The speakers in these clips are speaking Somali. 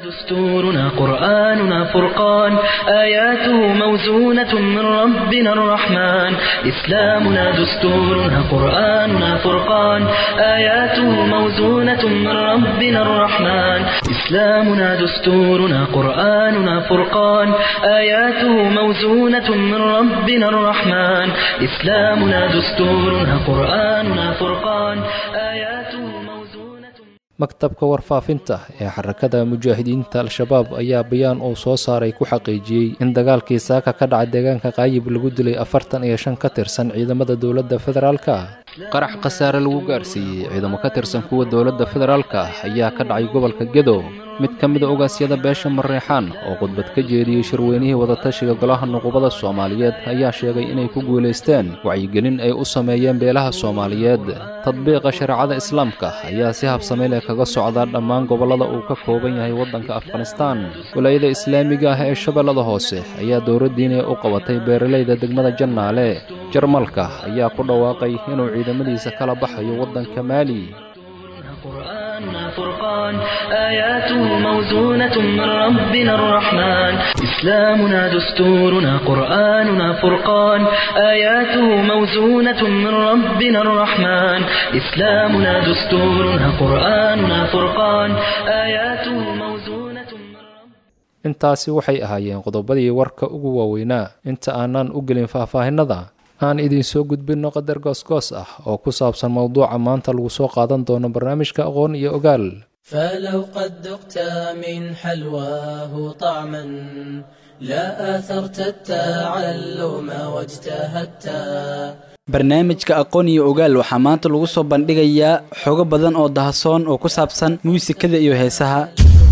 دستورنا قرآننا فرقان آياته موزونة من ربنا الرحمن إسلامنا دستورنا قرآننا فرقان آياته موزونة من ربنا الرحمن إسلامنا دستورنا قرآننا فرقان آياته موزونة من ربنا الرحمن إسلامنا دستورنا قرآننا فرقان آياته موزونة maktabka warfaafinta ee xarakada mujaahidiinta al-shabaab ayaa bayaan uu soo saaray ku xaqiijiyey in dagaalkii saaka ka dhaca deegaanka qaayib lagu dilay afartan iyo shan ka tirsan ciidamada dowladda federaalka qarax khasaare lagu gaarsiiyey ciidamo ka tirsan kuwa dowladda federaalka ayaa ka dhacay gobolka gedo mid ka mida ogaasyada beesha mareexaan oo khudbad ka jeediyey shirweynihii wadatashiga golaha nuqubada soomaaliyeed ayaa sheegay inay ku guulaysteen wacyigelin ay u sameeyeen beelaha soomaaliyeed tadbiiqa shareecada islaamka ayaa si habsame leh kaga socdaa dhammaan gobollada uu ka kooban yahay waddanka afghanistaan walaayada islaamiga ah ee shabeellada hoose ayaa dowladdiinii u qabatay beeralayda degmada jannaale jarmalka ayaa ku dhawaaqay inuu ciidamadiisa kala baxayo waddanka maali قرآننا فرقان آياته موزونة من ربنا الرحمن إسلامنا دستورنا قرآننا فرقان آياته موزونة من ربنا الرحمن إسلامنا دستورنا قرآننا فرقان آياته موزونة من ربنا intaasi waxay ahaayeen qodobadii warka ugu waaweynaa inta aanaan u gelin faahfaahinada aan idinsoo gudbinno qadar goosgoos ah oo ku saabsan mowduuca maanta lagu soo qaadan doono barnaamijka aqoon iyo ogaal فلو قد ذقت من حلواه طعما لا آثرت التعلم واجتهدت barnaamijka aqoon iyo ogaal waxaa maanta lagu soo bandhigayaa xogo badan oo dahasoon oo ku saabsan muusikada iyo heesaha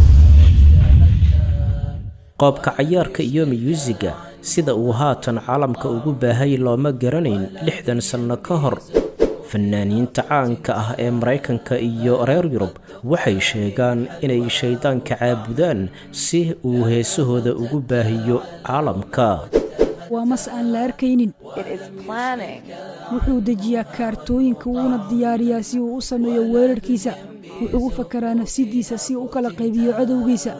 qoobka cayaarka iyo miyuusiga sida uu haatan caalamka ugu baahay looma garanayn lixdan sanno ka hor fanaaniinta caanka ah ee maraykanka iyo reer yurub waxay sheegaan inay shayddaanka caabudaan si uu heesahooda ugu baahiyo caalamka waa mas aan la arkaynin wuxuu dejiyaa kaartooyinka wuuna diyaariyaa si uu u sameeyo weerarkiisa wuxuu u fakaraa nafsidiisa si uu u kala qaybiyo cadowgiisa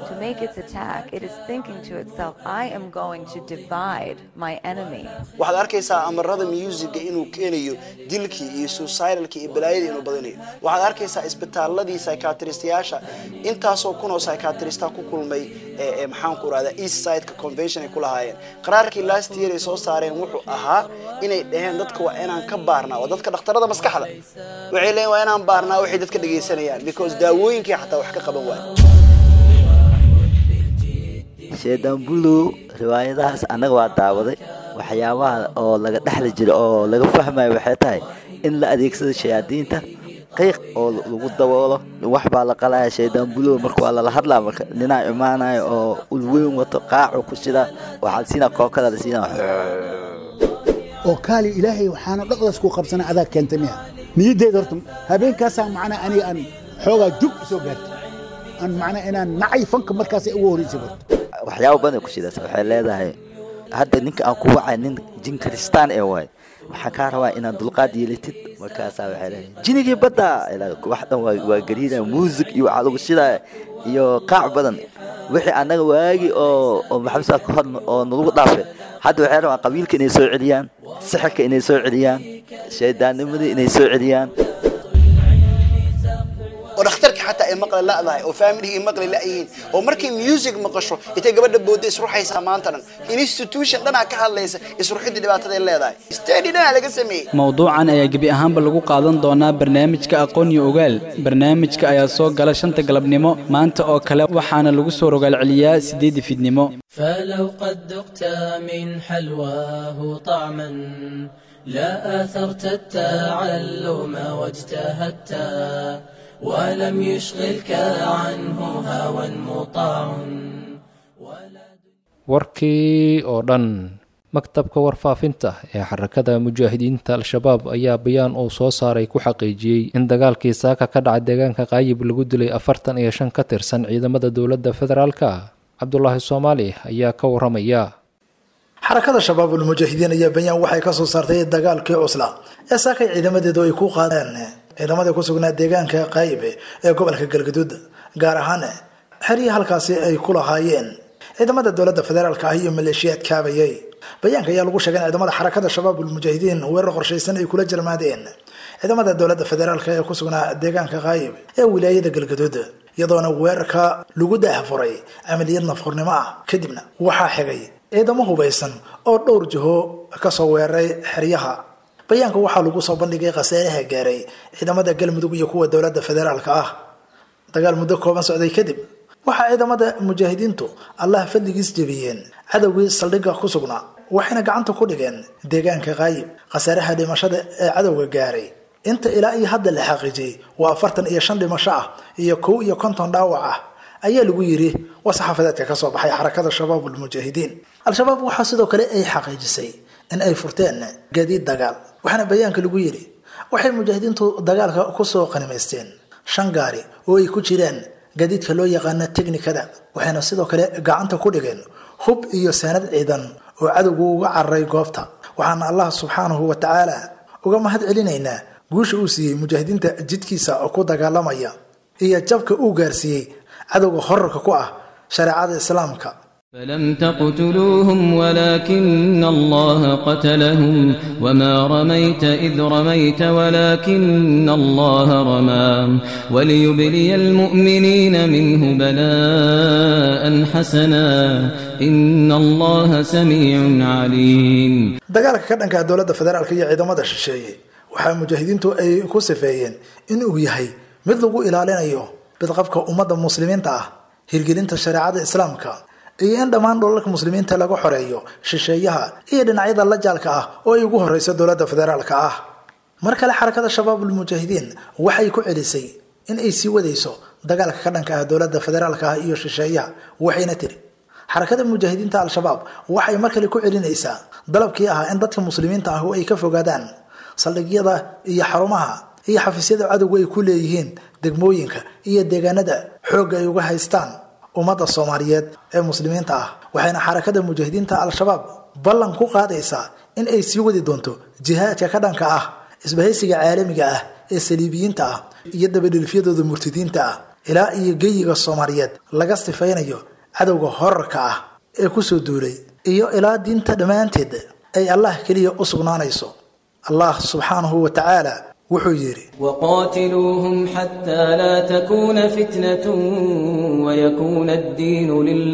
waxaad arkaysaa amarada muusicga inuu keenayo dilkii iyo suicidalkii iyo balaayadii inuu badinayo waxaad arkaysaa isbitaaladii psychiatristayaasha intaasoo kunoo psychiatrista ku kulmay ee maxaanku irahda east sideka convention ay ku lahaayeen qaraarkii last year ay soo saareen wuxuu ahaa inay dhaheen dadka waa inaan ka baarnaa waa dadka dhakhtarada maskaxda waxay leeyiin waa inaan baarnaa waxay dadka dhegaysanayaan because daawooyinkii xataa wax ka qaban waayo sheedambulu riwaayadahaas annaga waa daawaday waxyaabaha oo laga dhexli jira oo laga fahmayo waxay tahay in la adeegsado shayaadiinta qiiq oo lagu daboolo wax baa la qalaya shaydambulo marka waa lala hadlaa marka ninaa imaanayo oo ulweyn wato qaacu ku shida waxaa siinaa kookada la siinaa oo kaali ilaahay waxaana dhaqdaas ku qabsana adaa keentay miya niyaddeeda horta habeenkaasaa macnaa aniga aan xoogaa jug soo gaartay aan macnaa inaan nacay fanka markaasay ugu horreysay horta waxyaaba badan ku shidaas waxay leedahay hadda ninka aan ku wacay nin jin kristaan ee waay waxaan kaa rabaa inaad dulqaad yeelatid markaasaa waxay leedahay jinigii badda wax dhan waa gariida muusig iyo waxaa lagu shidaya iyo qaac badan wixii annaga waagi oo oo maxamed ka hor oo nalagu dhaafay hadda waxay rabaan qabiilka inay soo celiyaan sixirka inay soo celiyaan shaydaannimadii inay soo celiyaan oo dhakhtarka xataa ay maqli la'dahay oo faamiligi ay maqli la'yihiin oo markay music maqasho intay gabadha boodda isruxaysaa maanta dhan institution dhanaa ka hadlaysa isruxidii dhibaatada ay leedahay stadi dhanaa laga sameeyey mowduucan ayaa gebi ahaanba lagu qaadan doonaa barnaamijka aqoon iyo ogaal barnaamijka ayaa soo gala shanta galabnimo maanta oo kale waxaana lagu soo rogaalceliyaa siddeedii fidnimo فلو قد ذقت من حلواه طعما لا آثرت التعلم واجتهدت ولم يشغلك عنه هوى مطاع warkii oo dhan maktabka warfaafinta ee xarakada mujaahidiinta al-shabaab ayaa bayaan uu soo saaray ku xaqiijiyey in dagaalkii saaka ka dhaca deegaanka qaayib lagu dilay afartan iyo shan ka tirsan ciidamada dowladda federaalka cabdulaahi soomaali ayaa ka waramaya xarakada shabaabul mujaahidiin ayaa bayaan waxay kasoo saartay dagaalkii cusla ee saakay ciidamadeedu ay ku qaadeen ciidamadii ku sugnaa deegaanka qaayibe ee gobolka galgaduud gaar ahaan xerihii halkaasi ay ku lahaayeen ciidamada dowladda federaalka ah iyo maleeshiyaad kaabayay bayaanka ayaa lagu sheegay in ciidamada xarakada shabaabulmujaahidiin weerar qorshaysan ay kula jarmaadeen ciidamada dowladda federaalk ee ku sugnaa deegaanka kaayib ee wilaayada galgaduud iyadoona weerarka lagu daahfuray camaliyad nafqurnimo ah kadibna waxaa xigay ciidamo hubaysan oo dhowr jiho kasoo weeraray xeryaha bayaanka waxaa lagu soo bandhigay khasaaraha gaaray ciidamada galmudug iyo kuwa dowladda federaalka ah dagaal muddo kooban socday kadib waxaa ciidamada mujaahidiintu allah fadligiis jebiyeen cadowgii saldhigga ku sugnaa waxayna gacanta ku dhigeen deegaanka kaayib khasaaraha dhimashada ee cadowga gaaray inta ilaa iyo hadda la xaqiijiyey waa afartan iyo shan dhimasho ah iyo kow iyo konton dhaawac ah ayaa lagu yiri waa saxaafadeedka ka soo baxay xarakada shabaabulmujaahidiin al-shabaab waxaa sidoo kale ay xaqiijisay in ay furteen gaadiid dagaal waxaana bayaanka lagu yiri waxay mujaahidiintu dagaalka kusoo qanimaysteen shan gaari oo ay ku jiraan gaadiidka loo yaqaana teknikada waxayna sidoo kale gacanta ku dhigeen hub iyo saanad ciidan oo cadowgu uga cararay goobta waxaana allah subxaanahu wa tacaala uga mahad celinaynaa guusha uu siiyey mujaahidiinta jidkiisa oo ku dagaalamaya iyo jabka uu gaarsiiyey cadowga horarka ku ah shareecada islaamka فلم تقتلوهم ولكن الله قتلهم وما رميت إذ رميت ولكن الله رمى وليبلي المؤمنين منه بلاء حسنا إن الله سميع عليم dagaalka ka dhanka dowladda federaalka iyo ciidamada shisheeye waxaa mujaahidiintu ay ku sifeeyeen in uu yahay mid lagu ilaalinayo bidqabka ummadda muslimiinta ah hirgelinta shareecada islaamka iyo in dhammaan dholalka muslimiinta laga xoreeyo shisheeyaha iyo dhinacyada la jaalka ah oo ay ugu horeyso dowladda federaalka ah mar kale xarakada shabaabulmujaahidiin waxay ku celisay in ay sii wadayso dagaalka ka dhanka ah dowladda federaalka ah iyo shisheeyaha waxayna tiri xarakada mujaahidiinta al-shabaab waxay mar kale ku celinaysaa dalabkii ahaa in dadka muslimiinta ah oo ay ka fogaadaan saldhigyada iyo xarumaha iyo xafiisyada cadowga ay ku leeyihiin degmooyinka iyo deegaanada xoogga ay uga haystaan ummadda soomaaliyeed ee muslimiinta ah waxayna xarakada mujaahidiinta al-shabaab ballan ku qaadaysaa in ay sii wadi doonto jihaadka ka dhanka ah isbahaysiga caalamiga ah ee saliibiyiinta ah iyo dabadhelifyadooda murtidiinta ah ilaa iyo geyiga soomaaliyeed laga sifaynayo cadowga horarka ah ee kusoo duulay iyo ilaa diinta dhammaanteed ay allah keliya u sugnaanayso allah subxaanahu wa tacaala wuxuu yidhi وقاتلوهم حتى لا تكون فتنة ويكون الدين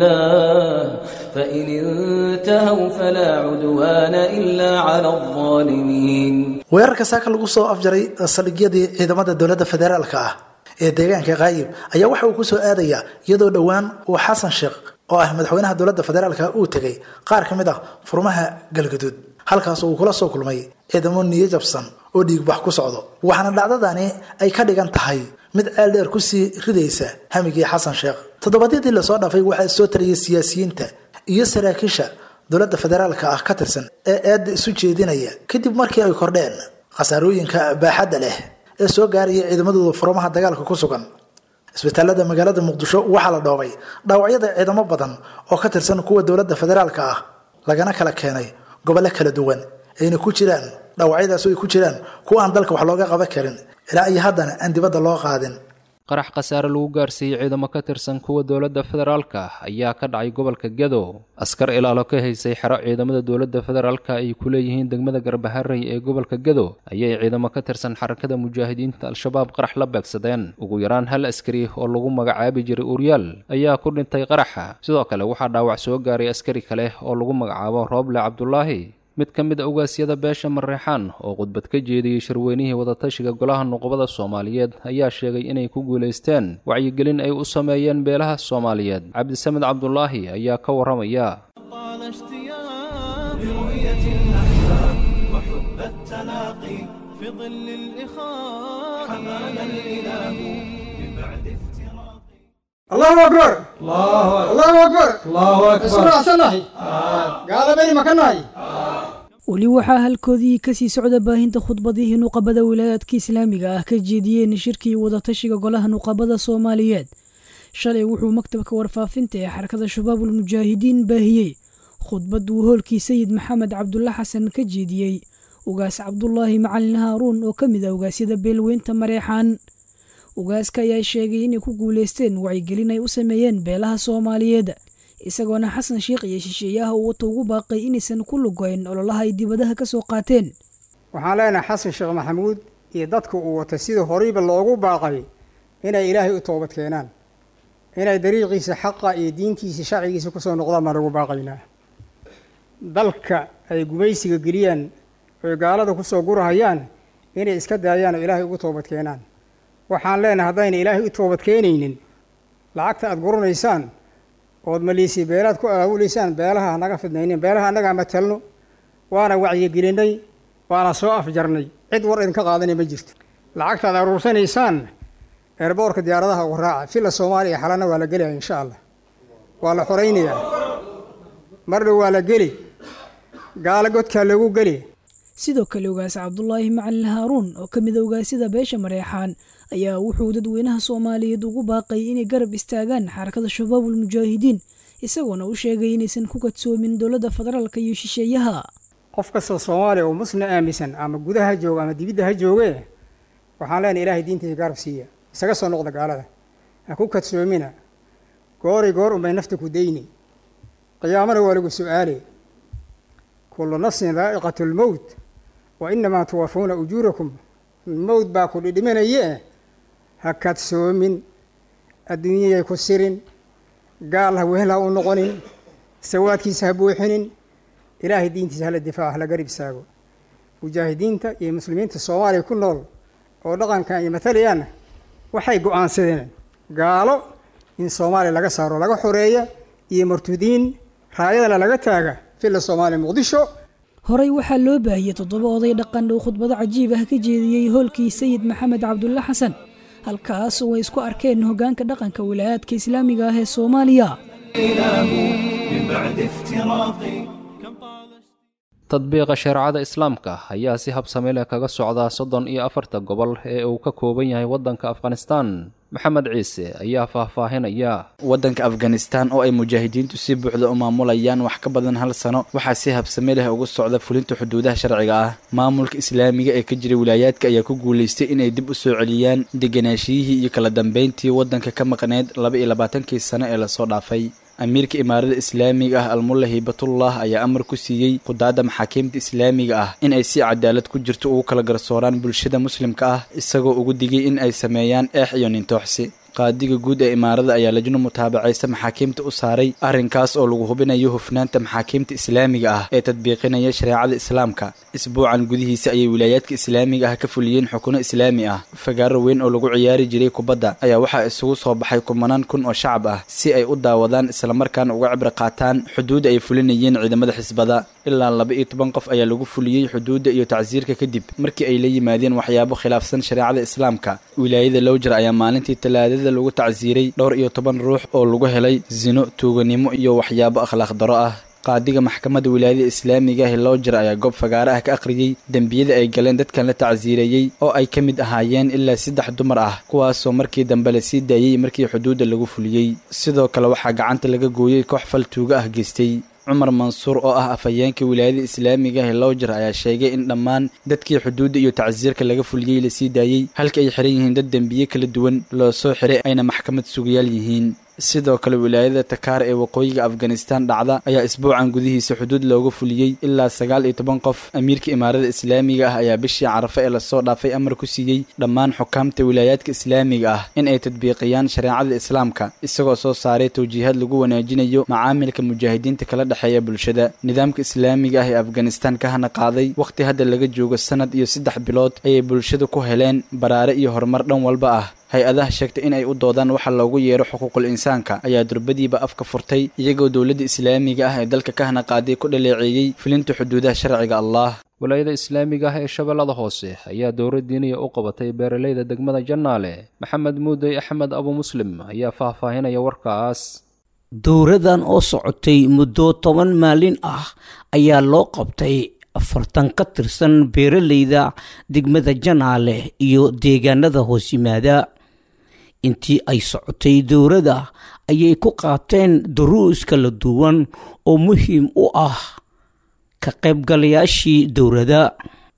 لله فإن انتهوا فلا عدوان إلا على الظالمين weerarka saaka lagu soo afjaray saldhigyadii ciidamada dowladda federaalka ah ee deegaanka kaayib ayaa waxa uu kusoo aadayaa iyadoo dhowaan uu xasan sheekh oo ah madaxweynaha dowladda federaalka uu tegay qaar ka mid ah furmaha galgaduud halkaas uu kula soo kulmay ciidamo niyo jabsan oo dhiigbax ku socdo waxaana dhacdadani ay ka dhigan tahay mid ceel dheer kusii ridaysa hamigii xasan sheekh toddobaadyadii lasoo dhaafay waxaa soo tarayay siyaasiyiinta iyo saraakiisha dowladda federaalka ah ka tirsan ee eedda isu jeedinaya kadib markii ay kordheen khasaarooyinka baaxadda leh ee soo gaaraya ciidamadooda furmaha dagaalka ku sugan isbitaalada magaalada muqdisho waxaa la dhoobay dhaawacyada ciidamo badan oo ka tirsan kuwa dowladda federaalka ah lagana kala keenay gobollo kala duwan ayna ku jiraan dhaawacyadaas ay ku jiraan kuwa aan dalka wax looga qaban karin ilaa iyo haddana aan dibadda loo qaadin qarax khasaare lagu gaarsiiyey ciidamo ka tirsan kuwa dowladda federaalka ayaa ka dhacay gobolka gedo askar ilaalo ka haysay xero ciidamada dowladda federaalka ay ku leeyihiin degmada garbaharey ee gobolka gedo ayay ciidamo ka tirsan xarakada mujaahidiinta al-shabaab qarax la beegsadeen ugu yaraan hal askari oo lagu magacaabi jiray uryaal ayaa ku dhintay qaraxa sidoo kale waxaa dhaawac soo gaaray askari kale oo lagu magacaabo rooble cabdulaahi mid ka mid a ugaasyada beesha mareexaan oo khudbad ka jeediyey shirweynihii wadatashiga golaha nuqbada soomaaliyeed ayaa sheegay inay ku guulaysteen wacyigelin ay u sameeyeen beelaha soomaaliyeed cabdisamed cabdulaahi ayaa ka warramaya الله أكبر الله أكبر الله أكبر اسمع سنهي قال بني مكانهي weli waxaa halkoodii kasii socda baahinta khudbadihii nuqabada wilaayaadka islaamiga ah ka jeediyeen shirkii wadatashiga golaha nuqabada soomaaliyeed shalay wuxuu maktabka warfaafinta ee xarakada shabaabul mujaahidiin baahiyey khudbad uu hoolkii sayid maxamed cabdulla xasan ka jeediyey ugaas cabdulaahi macalin haaruun oo ka mid ah ugaasyada beelweynta mareexaan ugaaska ayaa sheegay inay ku guulaysteen wacyigelin ay u sameeyeen beelaha soomaaliyeed isagoona xasan sheikh iyo shisheeyaha uu wata ugu baaqay inaysan ku lugoyn ololaha ay dibadaha ka soo qaateen waxaan leenahay xasan sheekh maxamuud iyo dadka uu wata sidii horeyba loogu baaqay inay ilaahay u toobad keenaan inay dariiqiisa xaqa iyo diintiisa sharcigiisa kusoo noqdaan baan ugu baaqaynaa dalka ay gumaysiga geliyaan oy gaalada kusoo gurahayaan inay iska daayaan oo ilaahay ugu toobad keenaan waxaan leenahay haddayna ilaahay u toobad keenaynin lacagta aada guranaysaan ood maliisii beelaad ku aawulaysaan beelaha hanaga fidnaynin beelaha annagaa matalno waana wacyigelinay waana soo afjarnay cid war idinka qaadanay ma jirto lacagta aad aruursanaysaan eerboorka diyaaradaha ugu raaca filla soomaaliya xalana waa la gelaya insha allah waa la xoraynayaa mardhow waa la geli gaalo godkaa lagu geli sidoo kale ogaas cabdulaahi macalin haaruun oo ka mid a ogaasyada beesha mareexaan ayaa wuxuu dadweynaha soomaaliyeed ugu baaqay inay garab istaagaan xarakada shabaabul mujaahidiin isagoona u sheegay inaysan ku kadsoomin dowladda federaalka iyo shisheeyaha qof kastoo soomaaliya oo musna aaminsan ama gudaha jooga ama dibidda ha joogee waxaan leenahay ilaahay diintiisa garab siiya isaga soo noqda gaalada ha ku kadsoomina goori goor unbay nafta ku dayni qiyaamana waa lagu su-aale kullu nafsin daa'iqatu lmowt wa inamaa tuwafuuna ujuurakum mowt baa ku dhidhimanayee ha kadsoomin adduunyayay ku sirin gaal ha wehel ha u noqonin sawaadkiisa ha buuxinin ilaahay diintiisa hala difaaco hala garib istaago mujaahidiinta iyo muslimiinta soomaaliya ku nool oo dhaqankan iyo matalayaanna waxay go-aansadeen gaalo in soomaaliya laga saaro laga xoreeya iyo martudiin raayadana laga taaga filla soomaaliya muqdisho horey waxaa loo baahiyey toddoba oday dhaqan uu khudbado cajiib ah ka jeediyey hoolkii sayid maxamed cabdulle xasan halkaas oo ay isku arkeen hoggaanka dhaqanka wilaayaadka islaamiga ah ee soomaaliya tadbiiqa shareecada islaamka ayaa si habsami leh kaga socdaa soddon iyo afarta gobol ee uu ka kooban yahay waddanka afghanistan maxamed ciise ayaa faahfaahinaya waddanka afghanistan oo ay mujaahidiintu si buuxda u maamulayaan wax ka badan hal sano waxaa si habsami leh ugu socda fulinta xuduudaha sharciga ah maamulka islaamiga ee ka jira wilaayaadka ayaa ku guulaystay inay dib u soo celiyaan deganaashiyihii iyo kala dambeyntii waddanka ka maqneyd laba iyo labaatankii sano ee lasoo dhaafay amiirka imaarada islaamiga ah almulla hibatullah ayaa amar ku siiyey qudaadda maxaakiimta islaamiga ah in ay si cadaalad ku jirto ugu kala garsooraan bulshada muslimka ah isagoo ugu digay in ay sameeyaan eex iyo nintooxsi qaadiga guud ee imaarada ayaa lajno mutaabacaysa maxaakiimta u saaray arrinkaas oo lagu hubinayo hufnaanta maxaakiimta islaamiga ah ee tadbiiqinaya shareecada islaamka isbuucan gudihiisa ayay wilaayaadka islaamiga ah ka fuliyeen xukuno islaami ah fagaaro weyn oo lagu ciyaari jiray kubadda ayaa waxaa isugu soo baxay kumanaan kun oo shacab ah si ay u daawadaan islamarkaana uga cibro qaataan xuduudda ay fulinayeen ciidamada xisbada ilaa laba iyo toban qof ayaa lagu fuliyey xuduudda iyo tacsiirka kadib markii ay la yimaadeen waxyaabo khilaafsan shareecada islaamka wilaayada lowjer ayaa maalintii talaadada lagu tacsiiray dhowr iyo toban ruux oo lagu helay sino tuuganimo iyo waxyaabo akhlaaq daro ah qaadiga maxkamadda wilaayada islaamiga ah lowjer ayaa goob fagaare ah ka akhriyey dembiyada ay galeen dadkan la tacsiireeyey oo ay ka mid ahaayeen ilaa saddex dumar ah kuwaasoo markii dambe la sii daayey markii xuduudda lagu fuliyey sidoo kale waxaa gacanta laga gooyey koox fal tuuga ah geystay cumar mansuur oo ah afhayeenka wilaayada islaamiga ah lowjer ayaa sheegay in dhammaan dadkii xuduudda iyo tacsiirka laga fuliyey lasii daayey halka ay xiran yihiin dad dembiye kala duwan loo soo xiray ayna maxkamad sugayaal yihiin sidoo kale wilaayada takaar ee waqooyiga afghanistan dhacda ayaa isbuucan gudihiisa xuduud looga fuliyey ilaa sagaal iyo toban qof amiirka imaarada islaamiga ah ayaa bishii carafe ee lasoo dhaafay amar ku siiyey dhammaan xukaamta wilaayaadka islaamiga ah in ay tadbiiqiyaan shareecada islaamka isagoo soo saaray tawjiihaad lagu wanaajinayo macaamilka mujaahidiinta kala dhexeeya bulshada nidaamka islaamiga ah ee afghanistan ka hana qaaday wakhti hadda laga joogo sanad iyo saddex bilood ayay bulshada ku heleen baraare iyo horumar dhan walba ah hay-adaha sheegtay in ay u doodaan waxa loogu yeero xuquuqul insaanka ayaa durbadiiba afka furtay iyagoo dowladda islaamiga ah ee dalka ka hana qaaday ku dhaleeceeyey filinta xuduudaha sharciga allah walaayada islaamiga ah ee shabeellada hoose ayaa dowra diiniya u qabatay beeralayda degmada jannaale maxamed muudey axmed abu muslim ayaa faahfaahinaya warkaas dowradan oo socotay muddo toban maalin ah ayaa loo qabtay afartan ka tirsan beeralayda degmada janaale iyo deegaanada hoos yimaada intii ay socotay dowladda ayay ku qaateen duruus kala duwan oo muhiim u ah ka qaybgalayaashii dowladda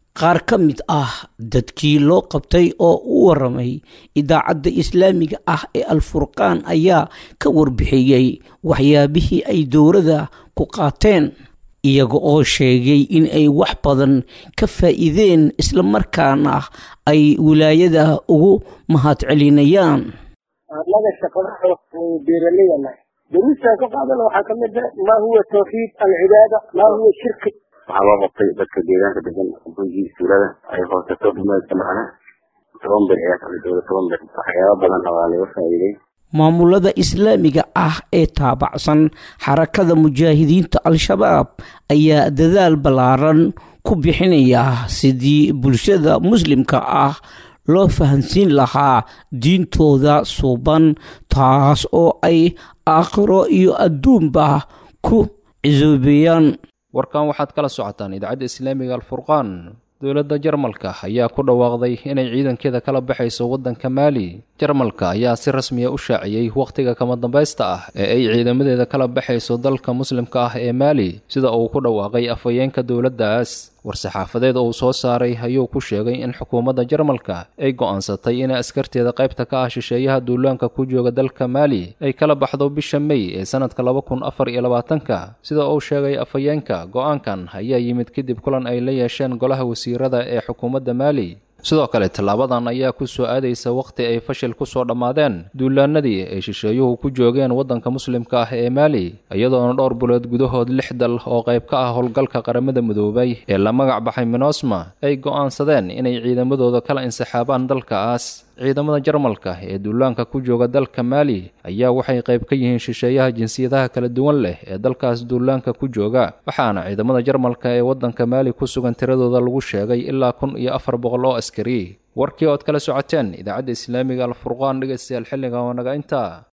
qaar ka mid ah dadkii loo qabtay oo u waramay idaacadda islaamiga ah ee alfurqaan ayaa ka warbixiyey waxyaabihii ay dowladda ku qaateen iyaga oo sheegay in ay wax badan ka faa'iideen islamarkaana ay wilaayada ugu mahadcelinayaan annaga shaqada beeraleyana duruustaan ka qaadana waxaa ka mid ah maa huwa tawxiid alcibaada maa huwa shirki waxaa loo qabtay dadka deegaanka degan gurigii suulada ay hoosato dhumeedka macna toban bir ayaa kala jooga toban bir waxyaaba badan waa laga faa'iiday maamulada islaamiga ah ee taabacsan xarakada mujaahidiinta al-shabaab ayaa dadaal ballaaran ku bixinaya sidii bulshada muslimka ah loo fahansiin lahaa diintooda suuban taas oo ay aakhiro iyo adduunba ku cisoobeeyaan warkan waxaad kala socotaan idaacadda islaamiga alfurqaan dowladda jarmalka ayaa ku dhawaaqday inay ciidankeeda kala baxayso waddanka maali jarmalka ayaa si rasmiya u shaaciyey wakhtiga kama dambaysta ah ee ay ciidamadeeda kala baxayso dalka muslimka ah ee maali sida uu ku dhawaaqay afhayeenka dowladdaas war-saxaafadeed uu soo saaray ayuu ku sheegay in xukuumadda jarmalka ay go'aansatay inay askarteeda qaybta ka ah shisheeyaha duulaanka ku jooga dalka maali ay kala baxdo bisha mey ee sanadka laba kun afar iyo labaatanka sida uu sheegay afhayeenka go'aankan ayaa yimid kadib kulan ay la yeesheen golaha wasiirada ee xukuumadda maali sidoo kale tallaabadan ayaa ku soo aadaysa wakhti ay fashil ku soo dhammaadeen duulaanadii ay shisheeyuhu ku joogeen waddanka muslimka ah ee maali iyadoona dhowr bulood gudahood lix dal oo qayb ka ah howlgalka qaramada midoobay ee la magac baxay minosma ay go'aansadeen inay ciidamadooda kala insixaabaan dalkaas ciidamada jarmalka ee duulaanka ku jooga dalka maali ayaa waxay qayb ka yihiin shisheeyaha jinsiyadaha kala duwan leh ee dalkaas duulaanka ku jooga waxaana ciidamada jarmalka ee waddanka maali ku sugan tiradooda lagu sheegay ilaa kun iyo afar boqol oo askari warkii ood kala socoteen idaacadda islaamiga alfurqaan dhegaystayaal xilliga oo naga intaa